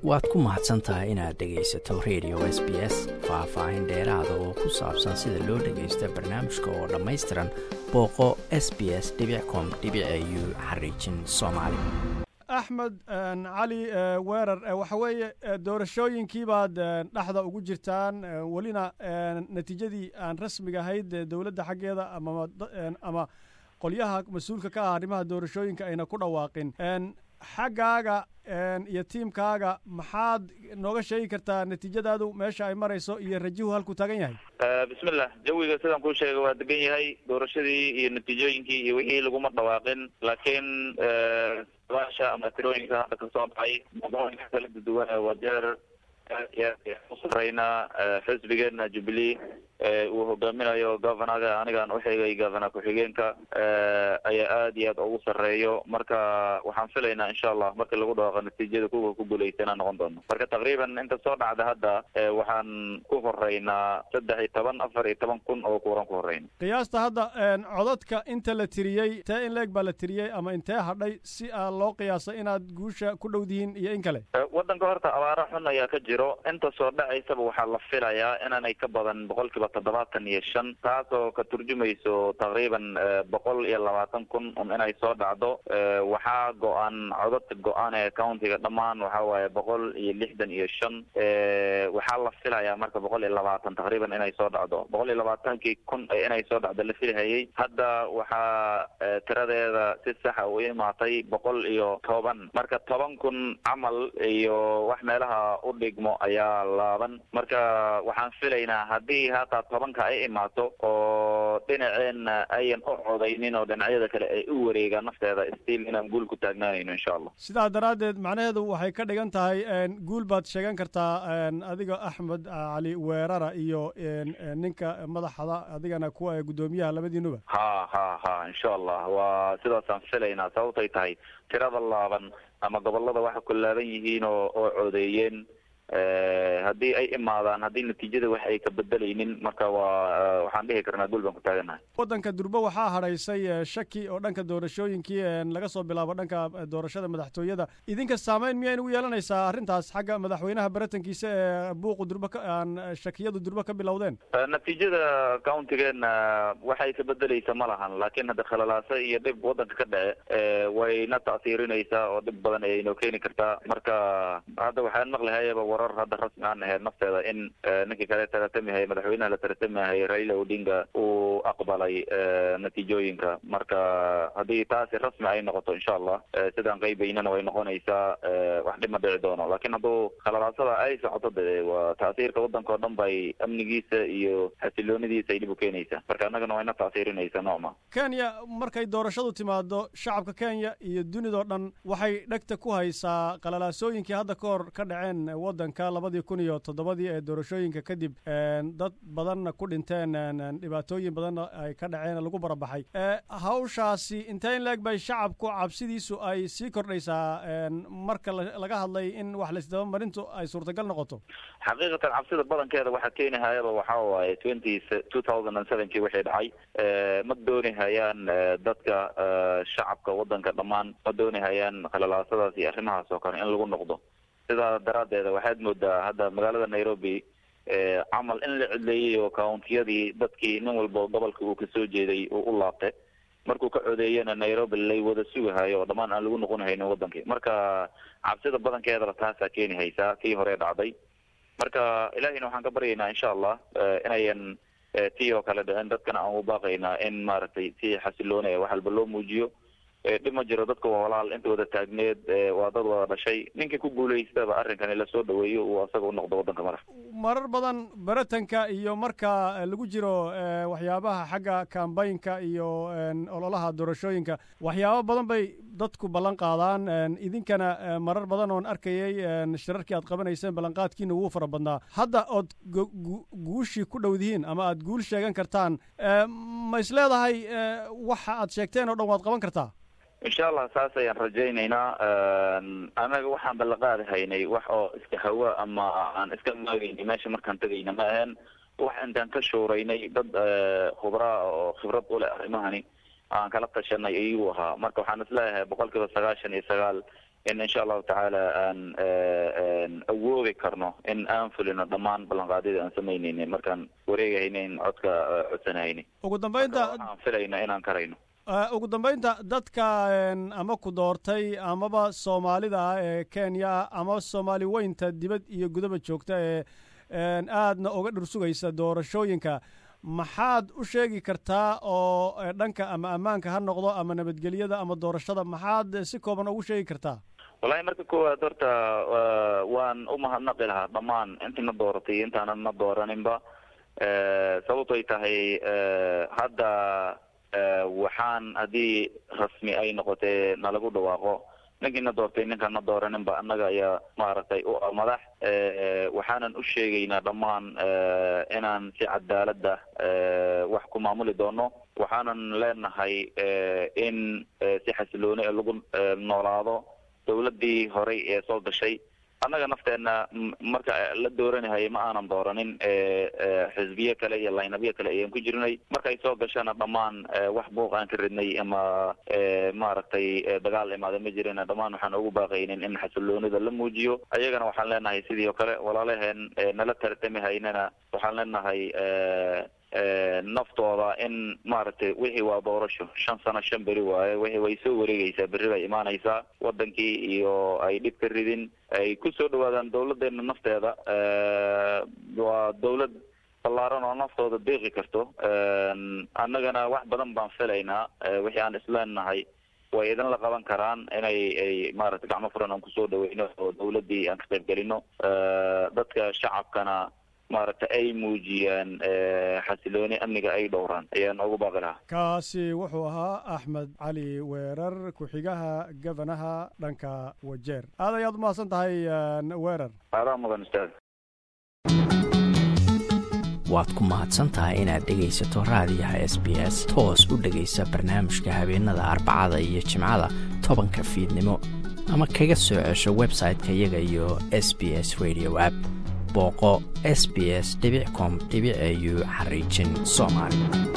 waad ku mahadsan tahay inaad dhegaysato radio s b s faah-faahin dheeraada oo ku saabsan sida loo dhagaysta barnaamijka oo dhammaystiran booqo s b s com u xariijin soomaali axmed cali weerar waxa weeye doorashooyinkii baad dhexda ugu jirtaan welina natiijadii aan rasmiga ahayd dowladda xaggeeda ama qolyaha mas-uulka ka ah arrimaha doorashooyinka ayna ku dhawaaqin xaggaaga iyo tiimkaaga maxaad nooga sheegi kartaa natiijadaadu meesha ay marayso iyo rajihu halkuu taagan yahay bismillah jawiga sidaan kuu sheegay waa degan yahay doorashadii iyo natiijooyinkii iyo wixii laguma dhawaaqin laakiin dabaasha ama tirooyinka hadda kasoo dhacay mudooyinka kala duduwan wajeer u sareynaa xisbigeena jubilee uu hogaaminayo governaga anigaan uxigay governor ku-xigeenka ayaa aad iyo aad ugu sareeyo marka waxaan filaynaa insha allah markii lagu dhawaaqo natiijada kuwa ku guuleysanaa noqon doono marka taqriiban inta soo dhacda hadda waxaan ku horeynaa saddex iyo toban afar iyo toban kun oo kuuran ku horeyna qiyaasta hadda codadka inta la tiriyey intee in leeg baa la tiriyey ama intee hadhay si aa loo qiyaasa inaad guusha ku dhowdihiin iyo in kale wadanka horta abaara xun ayaa ka jiro inta soo dhacaysaba waxaa la filayaa inaanay ka badan boqol kiiba toddobaatan iyo shan taasoo ka turjumayso taqriiban boqol iyo labaatan kun un inay soo dhacdo waxaa go-an codadka go-aan ee countiga dhammaan waxa waaye boqol iyo lixdan iyo shan waxaa la filayaa marka boqol iyo labaatan taqriiban inay soo dhacdo boqol iyo labaatankii kun inay soo dhacdo la filhayay hadda waxaa tiradeeda si saxa u imaatay boqol iyo toban marka toban kun camal iyo wax meelaha u dhigmo ayaa laaban marka waxaan filaynaa haddii hataa tobanka ay imaato oo dhinaceenna ayan u codaynin oo dhinacyada kale ay u wareegaan nafteeda stiil inaan guul ku taagnaanayno insha allah sidaa daraaddeed macnaheedu waxay ka dhigan tahay guul baad sheegan kartaa adiga axmed cali weerara iyo ninka madaxda adigana kuwa guddoomiyaha labadiinuba ha ha ha insha allah waa sidaasaan filaynaa sababtay tahay tirada laaban ama gobolada waxa ku laaban yihiin oo oo codeeyeen haddii ay imaadaan haddii natiijada wax ay ka bedelaynin marka waa waxaan dhihi karnaa guul baan ku taaganahay waddanka durbe waxaa hadhaysay shaki oo dhanka doorashooyinkii laga soo bilaabo dhanka doorashada madaxtooyada idinka saameyn miyay nagu yeelanaysaa arrintaas xagga madaxweynaha baratankiisa ee buuqu durbe aan shakiyadu durbe ka bilowdeen natiijada countigeena waxay ka bedeleysa ma lahan laakiin hadda khalalaasa iyo dhib waddanka ka dhace wayna ta'siirinaysaa oo dhib badan ayay noo keeni kartaa marka hadda waxaan maqlihayaba warar hadda rasmi aan ahayd nafteeda in ninkii kale taratamihay madaxweynaha la taratamihay raila odinga uu aqbalay natiijooyinka marka haddii taasi rasmi ay noqoto insha allah sidaan qaybaynana way noqonaysaa wax dhib ma dhici doono laakiin hadduu khalalaasada ay socoto de waa ta'siirka waddanka oo dhan bay amnigiisa iyo xasiloonidiisa ay dhib u keenaysaa marka annagana wayna ta'siirinaysaa nooma kenya markay doorashadu timaado shacabka kenya iyo dunidao dhan waxay dhegta ku haysaa qalalaasooyinkii hadda ka hor ka dhaceen waddanka labadii kun iyo toddobadii ee doorashooyinka kadib dad badanna ku dhinteen dhibaatooyin badanna ay ka dhaceen lagu barabaxay hawshaasi intee in leeg bay shacabku cabsidiisu ay sii kordhaysaa marka laga hadlay in wax laisdaba marintu ay suurtagal noqoto xaqiiqatan cabsida badankeeda waxaa keenihayaba waxaa waaye twenty two thousand and sevenkii wixii dhacay ma doonihayaan dadka shacabka waddanka dhammaan ma doonihayaan khalalaasadaas iyo arrimahaas oo kale in lagu noqdo sidaa daraaddeeda waxaad moodaa hadda magaalada nairobi camal in la cidleeyay oo countiyadii dadkii nin walba gobolka uu kasoo jeeday uu u laabtay markuu ka codeeyana nairobi lay wada sugahayo oo dhammaan aan lagu noqon haynin wadankii marka cabsida badankeedaba taasaa keeni haysaa kii hore dhacday marka ilahina waxaan ka baryaynaa insha allah inayan tii oo kale dhicin dadkana aan u baaqaynaa in maaragtay si xasiloonaya wax walba loo muujiyo dhib ma jiro dadka waa walaal inta wada taagneed waa dad wada dhashay ninkii ku guulaystaba arrinkani lasoo dhaweeyo uu asaga u noqdo waddanka madax marar badan baratanka iyo marka lagu jiro waxyaabaha xagga kambaynka iyo ololaha doorashooyinka waxyaabo badan bay dadku ballan qaadaan idinkana marar badan oon arkayay shirarkii aad qabanayseen ballanqaadkiina wuu fara badnaa hadda ood guushii ku dhowdihiin ama aad guul sheegan kartaan ma is leedahay waxa aad sheegteen oo dhan waad qaban kartaa insha allah saas ayaan rajaynaynaa anaga waxaan ballanqaadi haynay wax oo iska hawa ama aan iska maagaynay meesha markaan tegayna ma ahaen wax intaan ka shuuraynay dad khubraa oo khibrad u leh arrimahani aan kala tashanay ayuu ahaa marka waxaan isleeyahay boqol kiiba sagaashan iyo sagaal in insha allahu tacaala aan awoodi karno in aan fulino dhammaan ballanqaadyada aan samaynayna markaan wareegahaynayn codka codsanahayni ugu dambeynta waxaan filayno inaan karayno ugu dambeynta dadka ama ku doortay amaba soomaalida ah ee kenya ama soomaali weynta dibad iyo gudaba joogta ee aadna uga dhursugaysa doorashooyinka maxaad u sheegi kartaa oo dhanka ama ammaanka ha noqdo ama nabadgelyada ama doorashada maxaad si kooban ugu sheegi kartaa wallahi marka koowaad horta waan u mahadnaqi lahaa dhammaan intina dooratay intaanan na dooraninba sababtoy tahay hadda waxaan haddii rasmi ay noqotee nalagu dhawaaqo ninkiina doortay ninkaan na dooraninba annaga ayaa maaragtay u ah madax waxaanan u sheegaynaa dhammaan inaan si cadaalada wax ku maamuli doono waxaanan leenahay in si xasilooni ee lagu noolaado dawladdii horey ee soo gashay annaga nafteena marka la dooranahay ma aanan dooranin xisbiye kale iyo laynabyo kale ayaan ku jirnay markay soo gashana dhammaan wax buuq aan ka ridnay ama maaragtay dagaal imaada ma jirina dhammaan waxaan ugu baaqaynin in xasiloonida la muujiyo ayagana waxaan leenahay sidii oo kale walaalaheen nala tartami haynana waxaan leenahay naftooda in maaragtay wixii waa doorasho shan sano shan beri waaye wixii way soo wareegaysaa berri bay imaanaysaa wadankii iyo ay dhib ka ridin ay kusoo dhawaadaan dawladeena nafteeda waa dawlad ballaaran oo naftooda deeqi karto annagana wax badan baan filaynaa wixii aan isleenahay way idinla qaban karaan inay ay maaragtay gacmo furan aan kusoo dhaweyno oo dawladdii aan ka qayb gelino dadka shacabkana maaragta ay muujiyaan xasilooni amniga ay dhowraan ayaan ugu baaqi lahaa kaasi wuxuu ahaa axmed cali weerar ku-xigaha gabanaha dhanka wajeer aad ayaad umahadsan tahay weerar aadaa mudan ustaad waad ku mahadsan tahay inaad dhegaysato raadiyaha s b s toos u dhegaysa barnaamijka habeenada arbacada iyo jimcada tobanka fiidnimo ama kaga soo cesho website-ka iyaga iyo s b s radio app booqo s b s com au xariijin soomaali